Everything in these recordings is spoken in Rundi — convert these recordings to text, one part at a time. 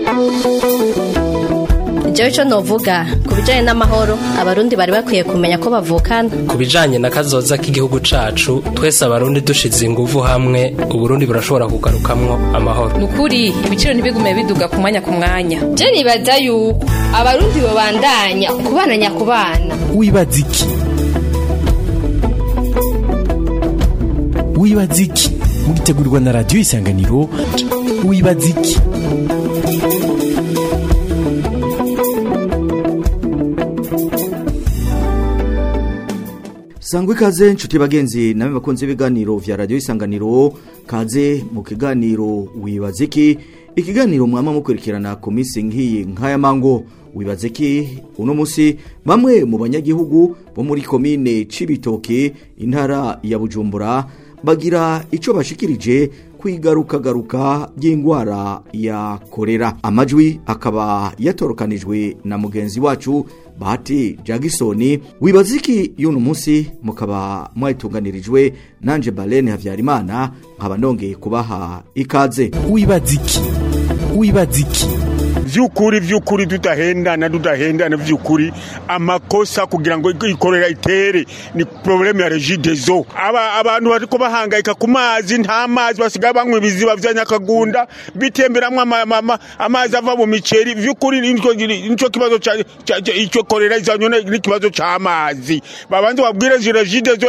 jewe ico novuga ku bijanye n'amahoro abarundi bari bakwiye kumenya ko bavukana ku bijanye na kazoza k'igihugu cacu twese abarundi dushize inguvu hamwe uburundi burashobora kugarukamwo amahoro nukuri ibiciro ntibigume biduga ku mwanya ku mwanya je nibaza yuko abarundi bobandanya kubana nyakubana wibaza iki wibaza iki mugitegurirwa na radiyo isanganiro wibaza iki sangwa ikaze nshuti bagenzi namwe bakunze ibiganiro vya radiyo isanganiro kaze mu kiganiro wibaza iki ikiganiro mwama mukurikirana ku minsi nk'iyi nk'aya mango wibaza iki uno munsi bamwe mu banyagihugu bo muri komine cibitoke intara ya bujumbura bagira ico bashikirije kwigarukagaruka ry'indwara ya korera amajwi akaba yatorokanijwe na mugenzi wacu bahati jagisoni wibaza iki y'uno munsi mukaba mwayitunganirijwe nanje balene habyarimana nkaba nongeye kubaha ikaze wibaza iki wibaza iki vyukuri vyukuri tudahendana tudahendana vyukuri amakosa kugira ngo ikorera itere ni problème ya regidezo aba abantu bariko bahangayika ku mazi nta mazi basigaye banywa ibiziba vya nyakagunda bitemberamwo amazi ava mu miceri vyukuri nico kibazo ico korera izanyone n'ikibazo c'amazi babanze babwire regidezo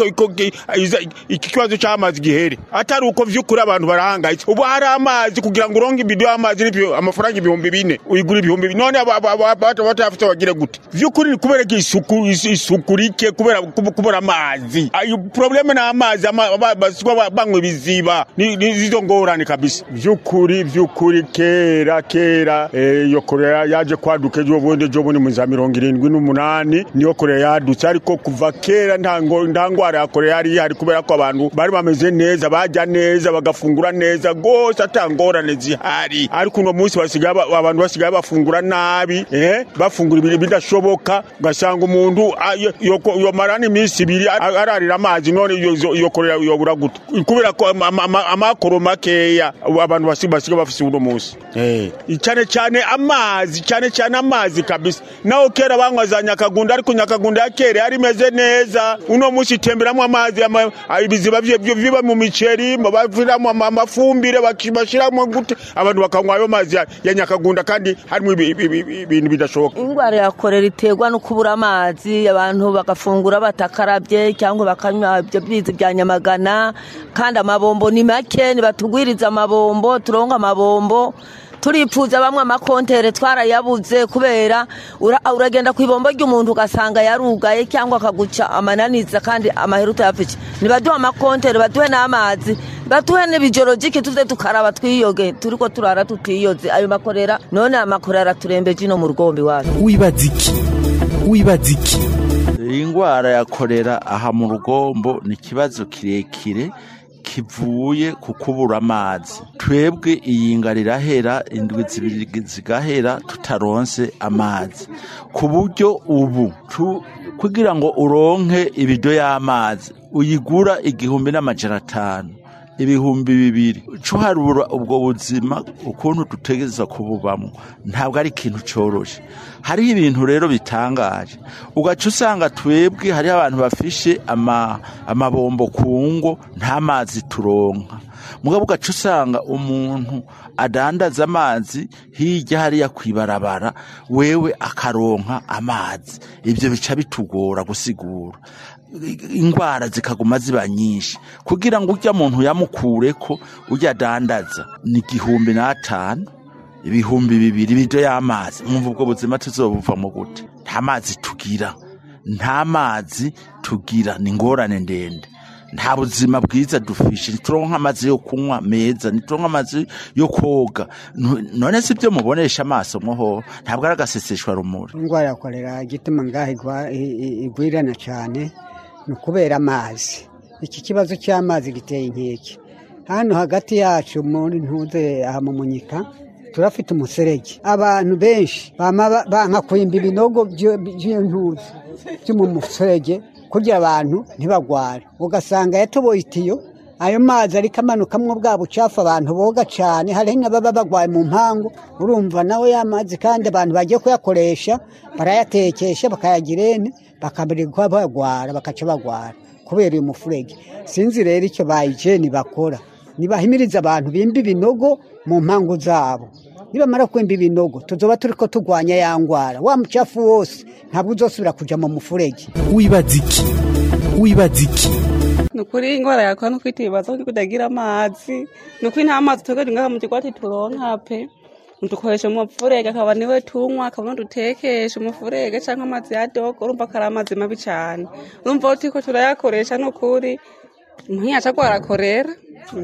iki kibazo c'amazi gihere atari uko vyukuri abantu barahangayitse ubu hari amazi kugira ngo uronke ibido y'amazi amafaranga ibihumbi bine uyigura ibihumbi bine none batafite bagire gute vyukuri ni kubera ko isuku isuku rike kubera kubura amazi ayo probleme na amazi basigwa banywa ibiziba nizo ngorane kabisa vyukuri vyukuri kera kera iyo korea yaje kwaduka ejo bundi ejo bundi mu za mirongo irindwi n'umunani niyo korea yadutse ariko kuva kera nta ngwara ya korea yari ihari kubera ko abantu bari bameze neza bajya neza bagafungura neza rwose ata ngorane zihari ariko uno munsi basigaye abantu basigaye bafungura nabi eh bafungura ibintu bidashoboka ugasanga umuntu yomara n'iminsi ibiri ararira amazi none iyo korera yobura gute kubera ko amakoro makeya abantu basigaye bafise uno munsi cyane cyane amazi cyane cyane amazi kabisa naho kera banywa za nyakagunda ariko nyakagunda ya kera yari imeze neza uno munsi itemberamo amazi ibiziba biba mu miceri baviramo amafumbire bashyiramo gute abantu bakanywa ayo mazi ya nyakagunda kandi harimo ibintu bidashoboka indwara ya korera iterwa no kubura amazi abantu bagafungura batakarabye cyangwa bakanywa ibyo bizi bya nyamagana kandi amabombo ni make nibatugwiriza amabombo turonga amabombo turipfuza bamwe amakontere twarayabuze kubera uragenda ku ibombo ry'umuntu ugasanga yarugaye cyangwa akaguca amananiza kandi amahera utayapfike nibaduhe amakontere baduhe n'amazi batuhe n'ibijorogike tuze tukaraba twiyoge turiko turara tutiyoze ayo makorera none amakorera turembeje ino mu rugombi wacu wibaza iki wibaza iki iyi ndwara ya korera aha mu rugombo ni ikibazo kirekire kivuye ku kubura amazi twebwe iyinga rirahera indwi zibiri zigahera tutaronse amazi ku buryo ubu kugira ngo uronke ibido y'amazi uyigura igihumbi n'amajana atanu ibihumbi bibiri cuharura ubwo buzima ukuntu dutegereza kububamo ntabwo ari ikintu cyoroshe hariho ibintu rero bitangaje ugaca usanga twebwe hariho abantu bafishe amabombo ku ngo nta mazi turonka mugabo ugaca usanga umuntu adandaza amazi hirya hariya ku ibarabara wewe akaronka amazi ibyo bica bitugora gusigura indwara zikaguma ziba nyinshi kugira ngo ujya muntu yamukure ko ujya adandaza ni igihumbi n'atanu ibihumbi bibiri bido y'amazi mwumva ubwo buzima tuzobuvamo gute nta mazi tugira nta mazi tugira ni ingorane ndende nta buzima bwiza dufishe ntituronka amazi yo kunywa meza ntituronka amazi yo koga none si byo mubonesha amaso mwoho ntabwo ari agaseseshwa rumuri indwara ya korera igituma ngaho igwirana cyane ni ukubera amazi iki kibazo cy'amazi giteye inkeke hano hagati yacu muri ntuze aha mu munyika turafite umuserege abantu benshi banka kwimba ibinogo by'intuze byo mu muserege kugira abantu ntibagware ugasanga yatoboye itiyo ayo mazi ariko amanukamwo bwa bucafu abantu boga cyane hariho n'ababa bagwaye mu mpangu urumva nawe ya mazi kandi abantu bagiye kuyakoresha barayatekesha bakayagira ene bakabirirwa bagwara bakaca bagwara kubera uyu mufurege sinzi rero icyo bayijeni bakora nibahimiriza abantu bimba ibinogo mu mpangu zabo nibamara kwimba ibinogo tuzoba turi ko turwanya ya ngwara wa mucafu wose ntabwo uzosubira kuja mu mufurege wibaza iki wibaza iki ni ukuri ingwara yakora no kwitibaza ko kutagira amazi ni ukuri nta mazi tugagira ngaha mu kigwati turonka pe dukoresha umufurege akaba niwe tunywa akaba dutekesha umufurege cyangwa amazi ya dogo urumva ko ari amazi mabi cyane urumva ko turiko turayakoresha ni ukuri ntiyaca gwarakorera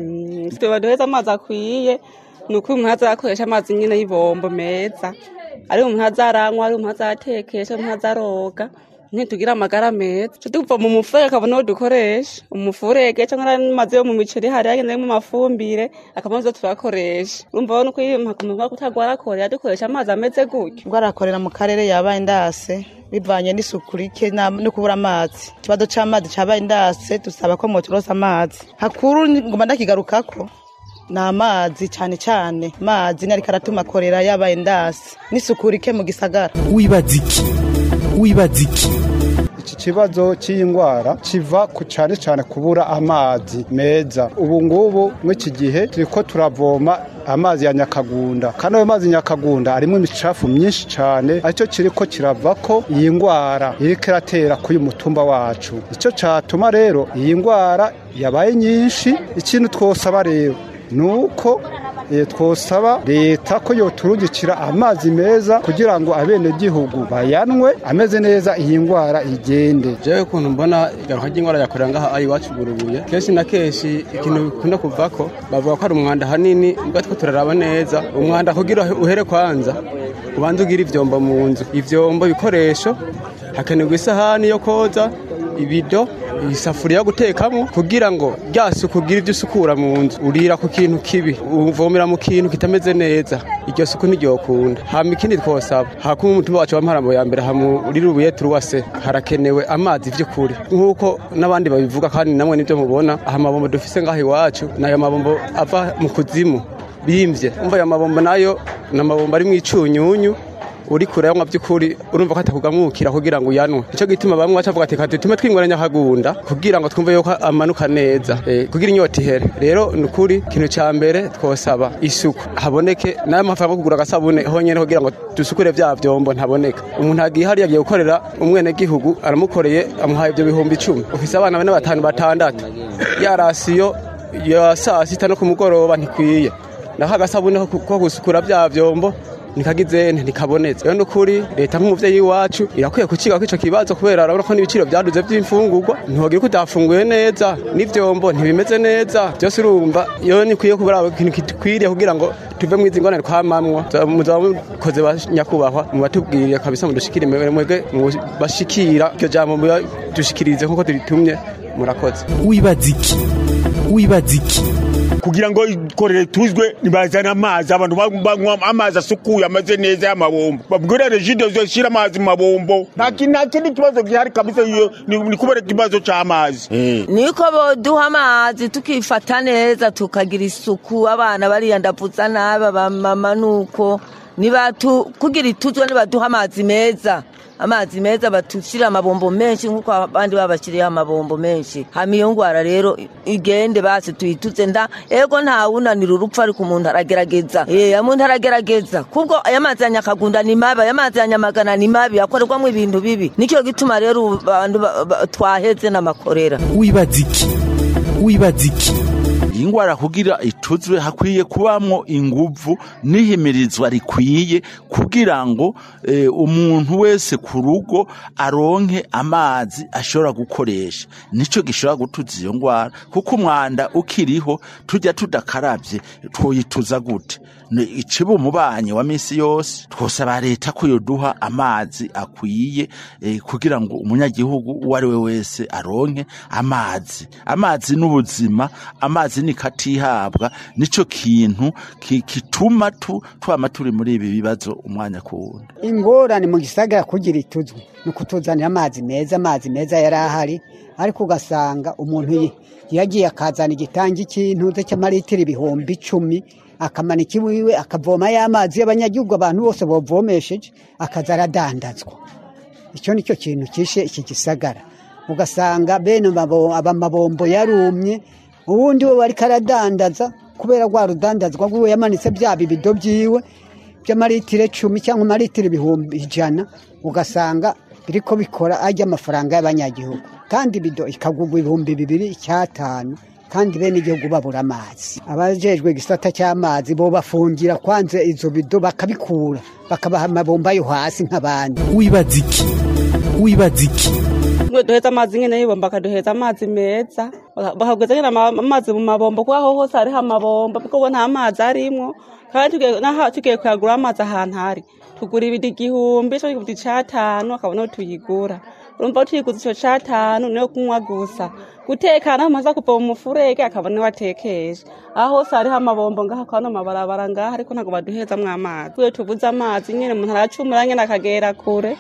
tuba duheza amazi akwiye ni ukuri umuntu azakoresha amazi nyine y'ibombo meza ari umuntu azaranywa ari umuntu azatekesha umuntu azaroga ntitugira amagara meza tuva mu mufurege akabona uwo dukoresha umufurege cyangwa n'amazi yo mu miceri hari yagendemo amafumbire akaba arizo turakoresha urumva rero nuko iyo mpaka kutagwarakorera dukoresha amazi ameze gutyo gwarakorera mu karere yabaye ndase bivanye n'isuku rike no kubura amazi ikibazo c'amazi cabaye ndase dusaba ko moturosa amazi hakuru ngoma ndakigarukako ni amazi cyane cyane amazi ni ariko aratuma korera yabaye ndasi n'isuku rike mu gisagara wibaza iki wibaza iki iki kibazo cy'iyi ndwara kiva ku cyane cyane kubura amazi meza ubu ngubu mw'iki gihe turi ko turavoma amazi ya nyakagunda kandi ayo mazi nyakagunda arimo imicafu myinshi cyane aricyo kiri ko kirava ko iyi ndwara iri kiratera kuri uyu mutumba wacu icyo cyatuma rero iyi ndwara yabaye nyinshi ikintu twosaba rero ni uko twosaba leta ko yoturungikira amazi meza kugira ngo abenegihugu bayanwe ameze neza iyi ndwara igende jewe ukuntu mbona igaruka ry'indwara yakorera ngaha ari iwacu burubuye kenshi na kenshi ikintu bikunda kuvako bavuga ko ari umwanda hanini mbwa two turaraba neza umwanda kugira uhere kwanza ubanza ugira ivyombo mu nzu ivyombo ibikoresho hakenerwa isahani yo koza ibido isafuriya yo gutekamo kugira ngo rya suku ugira ibyo usukura mu nzu urira ku kintu kibi uvomera mu kintu kitameze neza iryo suku ntiryokunda hama ikindi twosaba hakuma umutumba wacu w'amarambo ya mbere hamuri rubuye turuwase harakenewe amazi vy'ukuri nk'uko n'abandi babivuga kandi namwe nibyo mubona aha mabombo dufise ngaho iwacu nayo mabombo ava mu kuzimu bimvye umva ayo mabombo nayo ni amabombo ari mu icunyunyu uri kure yanywa by'ukuri urumva ko atakugamukira kugira ngo uyanwe nicyo gituma bamwe bacavuga ati kati tume twingoranya hagunda kugira ngo twumve yuko amanuka neza e, kugira inyota ihere rero ni ukuri ikintu cya mbere twosaba isuku haboneke nayo mafaranga yo kugura agasabune honyine kugira ngo dusukure bya byombo ntaboneka umuntu agiye hariya agiye gukorera umwene gihugu aramukoreye amuhaye ibyo bihumbi icumi ufise abana bane batanu batandatu ya rasiyo ya saa sita no ku mugoroba ntikwiye naho agasabune ko gusukura bya byombo nikagize ntikabonetse rero nukuri leta nk'umuvyeyi wacu irakwiye kuciga ko ico kibazo kubera urabona ko n'ibiciro vyaduze vy'imfungurwa ntiwogira ko utafunguye neza n'ivyombo ntibimeze neza byose urumva iyo nikwiye kubura ikintu kikwiriye kugira ngo tuve mu izi ngorane twamamwo muzaba mukoze nyakubahwa mubatubwiriye kabisa mudushikire mwebwe bashikira iryo jambo dushikirize nk'uko turitumye murakoze wibaza iki wibaza iki kugira ngo ikorere tuzwe nibazana amazi abantu banywa amazi asukuye ameze neza y'amabombo babwire regide zoshyira amazi mu mabombo nta kindi kibazo gihari kabisa iyo ni kubera ikibazo cy'amazi niko boduha amazi tukifata neza tukagira isuku abana bariyandavuza nabi abamama nuko kugira ituzwe nibaduha amazi meza amazi meza batushyira amabombo menshi nk'uko abandi babashyiriyeho amabombo menshi hama iyo ndwara rero igende basi tuyituze nda ego ntawunanira urupfu ariko umuntu aragerageza eh umuntu aragerageza kubwo aya mazi ya nyakagunda ni mabi aya mazi ya nyamagana ni mabi akorerwamo ibintu bibi nicyo gituma rero abantu twaheze n'amakorera wibaza iki wibaza iki iyi ndwara kugira ituzwe hakwiye kubamwo inguvu n'ihimirizwa rikwiye kugira ngo umuntu wese ku rugo aronke amazi ashobora gukoresha nicyo gishobora gutuza iyo ndwara kuko umwanda ukiriho tujya tudakarabye twoyituza gute iciba umubanyi wa minsi yose twosaba leta ko yoduha amazi akwiye kugira ngo umunyagihugu uwo ari we wese aronke amazi amazi n'ubuzima amazi ideni katihabwa nico kintu ki- kituma tu twama turi muri ibi bibazo umwanya ku wundi ingorane mu gisagara kugira ituzwe ni ukutuzanira amazi meza amazi meza yari ahari ariko ugasanga umuntu ye- yagiye akazana igitangi cy'intuze cy'amaritiro ibihumbi icumi akamanika iwiwe akavoma y'amazi y'abanyagihugu abantu bose bavomesheje akaza aradandazwa icyo ni cyo kintu kishe iki gisagara ugasanga bene amabo- abamabombo yarumye ubundi we ariko aradandaza kubera rwa rudandazwa rwiwe yamanitse bya bibido byiwe by'amaritiro icumi cyangwa amaritiro ibihumbi ijana ugasanga biriko bikora ajya amafaranga y'abanyagihugu kandi ibido ikagurwa ibihumbi bibiri icyatanu kandi bene igihugu babura amazi abajejwe igisata cy'amazi bo bafungira kwanze izo bido bakabikura bakabaha amabomba yo hasi nk'abandi wibaza iki wibaza iki ngo duheze amazi nyine y'ibomba bakaduheza amazi meza baka- bakagwiza nyine ama- amazi mu mabombo kuko aho hose hariho amabombo kuko ubu nta mazi arimwo kandi tugiye- n'aho tugiye kuyagura amazi ahantu hari tugura ibidi igihumbi cyo igihumbi cy'atanu akabona aho tuyigura urumva tuyiguze icyo cy'atanu niyo kunywa gusa guteka naho amaze kuva mu mufurege akabona niwe atekesha aho hose hariho amabombo ngaho akabona amabarabara ngaho ariko ntabwo baduhezamwo amazi tugiye tubuze amazi nyine umuntu aracumura nyine akagera kure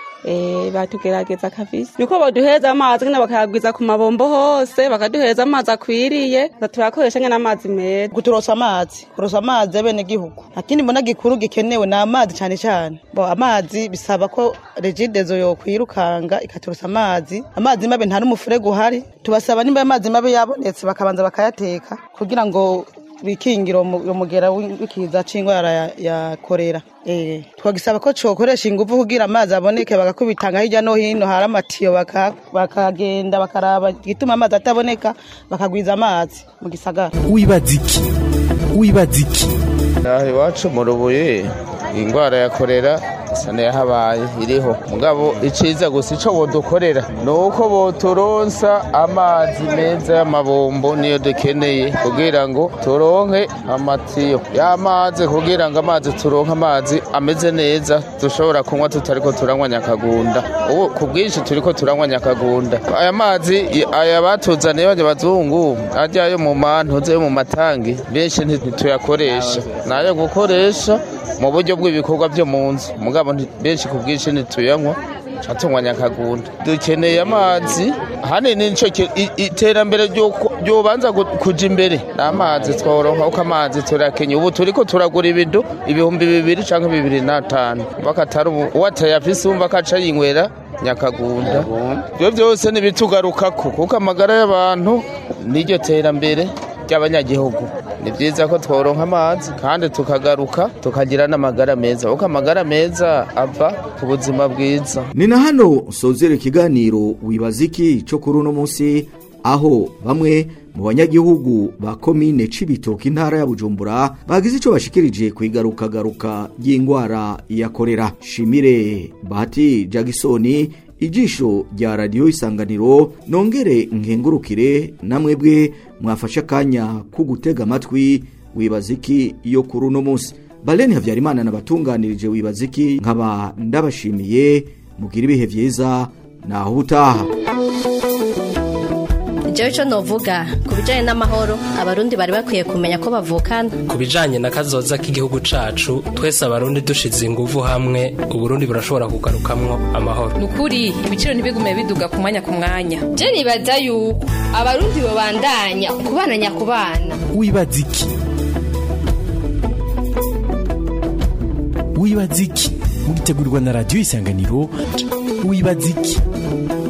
Eh, batugerageza kabisa niko baduheza amazi nyine bakayagwiza ku mabombo hose bakaduheza amazi akwiriye turakoresha nyine amazi meza kuturosa amazi kurosa amazi y'abenegihugu akindi mbona gikuru gikenewe ni amazi cyane cyane bo amazi bisaba ko regidezo yokwirukanga ikaturosa amazi amazi mabi nta n'umufurege uhari tubasaba nimba amazi mabi yabonetse bakabanza bakayateka kugira ngo bikingire uwo mugera w'ikiza c'indwara ya, ya korera eh twagisaba ko cokoresha ingufu kugira amazi aboneke bagakubitanga hirya no hino hari amatiyo baka- bakagenda bakaraba igituma amazi ataboneka bakagwiza amazi mu gisagara wibaza iki wibaza iki naho iwacu mu rubuye indwara ya korera isa n'ayahabaye iriho mugabo iciza gusa ico bodukorera ni uko boturonsa amazi meza y'amabombo niyo dukeneye kugira ngo turonke amatiyo y'amazi kugira ngo amazi turonke amazi ameze neza dushobora kunywa tutariko turanywa nyakagunda ubu ku bwinshi turiko turanywa nyakagunda aya mazi i- aya batuzaniye bajya bazungu ajya yo mu mantuze yo mu matangi benshi nti- ntituyakoresha nayo gukoresha mu buryo bw'ibikorwa byo mu nzu mugabo nti- benshi ku bwinshi ntituyanywa tunywa nyakagunda dukeneye amazi hanini nico ki- i- iterambere ry'uko- ryobanza gu- kuja imbere ni amazi tworonka uko amazi turakenye ubu turiko turagura ibido ibihumbi bibiri canke bibiri n'atanu bakatari ubu uwo atayafise wumva ko aca yinywera nyakagunda ibyo byose ntibitugarukako kuko amagara y'abantu niryo terambere ry'abanyagihugu ni byiza ko tworonka amazi kandi tukagaruka tukagira n'amagara meza kuko amagara meza ava ku buzima bwiza ni na hano sozera ikiganiro wibaza iki cyo kuri uno munsi aho bamwe mu banyagihugu ba komine cibitoke intara ya bujumbura bagize icyo bashikirije ku igarukagaruka ry'indwara ya korera shimire bahati jagisoni ijisho rya radiyo isanganiro nongere nkengurukire namwebwe mwafashe akanya ko gutega amatwi wibaza iki yo kuri uno munsi Baleni Havyarimana nabatunganirije wibaza iki nkaba ndabashimiye mugira ibihe vyiza naho ubutaha jewe ico novuga ku bijanye n'amahoro abarundi bari bakwiye kumenya ko bavukana ku bijanye na kazoza k'igihugu cacu twese abarundi dushize inguvu hamwe uburundi burashobora kugarukamwo amahoro ni ukuri ibiciro ntibigume biduga ku mwanya ku mwanya je nibaza yuko abarundi babandanya kubana nyakubana wibaza iki wibaza iki mugitegurirwa na radiyo isanganiro wibaza iki